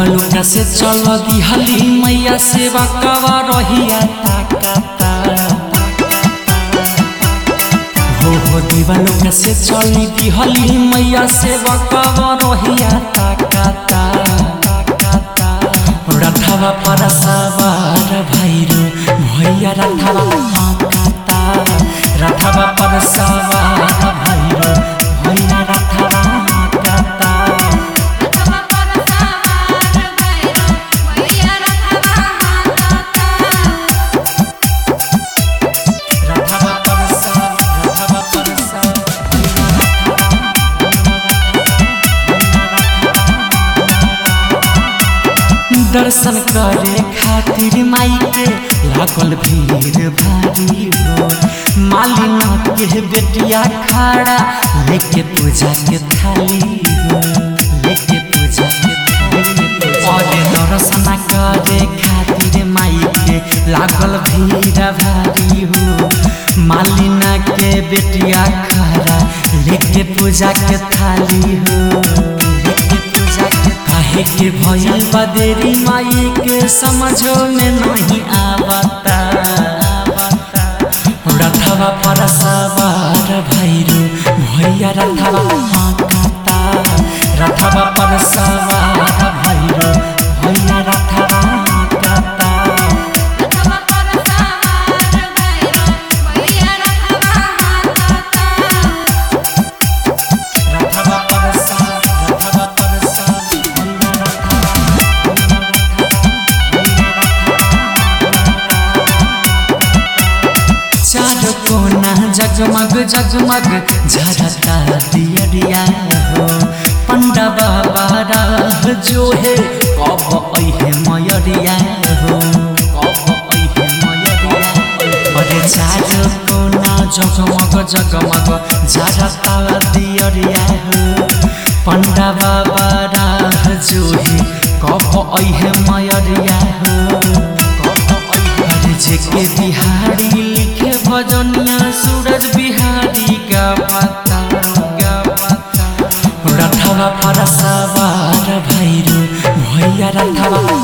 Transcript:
देवलुका से चल दिहली मैया सेवा कवा रहिया ताकाता हो हो देवलुका से चली दिहली मैया सेवा कवा रहिया ताकाता रथवा पर सवार भैरो भैया रथवा काता रथवा पर सवार भैरो भैया रथवा काता रथवा पर सवार भैरो मैया रथवा हाकाता रथवा पर सवार रथवा पर सवार दर्शन करे खातिर माई के लागल भीड़ भारी हो मालिना के बेटिया खड़ा लेके पूजा के थाली हो लेके पूजा के थाली और दर्शन करे खातिर माई के लागल भीड़ भारी हो मालिना के बेटिया खड़ा लेके पूजा के थाली हो लेके पूजा के काहे के भइल बा देरी माई के समझो में नहीं आवता रथवा पर सवार भैरो भैया रथवा हाकाता रथवा पर सवार भैरो भैया रथवा हाकाता रथवा पर सवार भैरो मैया रथवा हाकाता रथवा पर सवार रथवा पर सवार भैया रथवा चार कोना जगमग जगमग झरता दियरिया हो पंडा बाबा राह जो है कब ऐहे मयरिया हो कब ऐहे मयरिया अरे चार कोना जगमग जगमग झरता दियरिया हो पंडा बाबा राह जो है कब ऐहे मयरिया हो कब ऐहे अरे जेके बिहारी लिखे भजनिया सूरज बिहारी का पता का पता रथवा पर सवार भैरो भैया रथवा